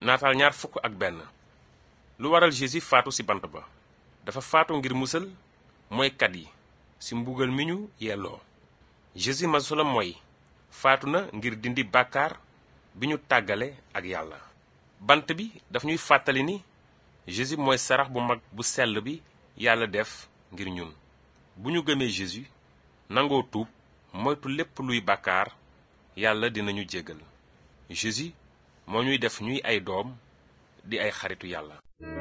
naataal ñaar fukk ak benn lu waral Jésus faatu ci bant ba dafa faatu ngir musal mooykat yi ci mbugal mi ñu yelloo Jésus masula mooy faatu na ngir dindi bàkkaar bi ñu tàggale ak yàlla bant bi daf ñuy fàttali ni Jésus mooy sarax bu mag bu sell bi yàlla def ngir ñun bu ñu gëmee Jésus nangoo tuub moytu lépp luy bàkkaar yàlla dinañu jéggal Jésus moo ñuy def ñuy ay doom di ay xaritu yàlla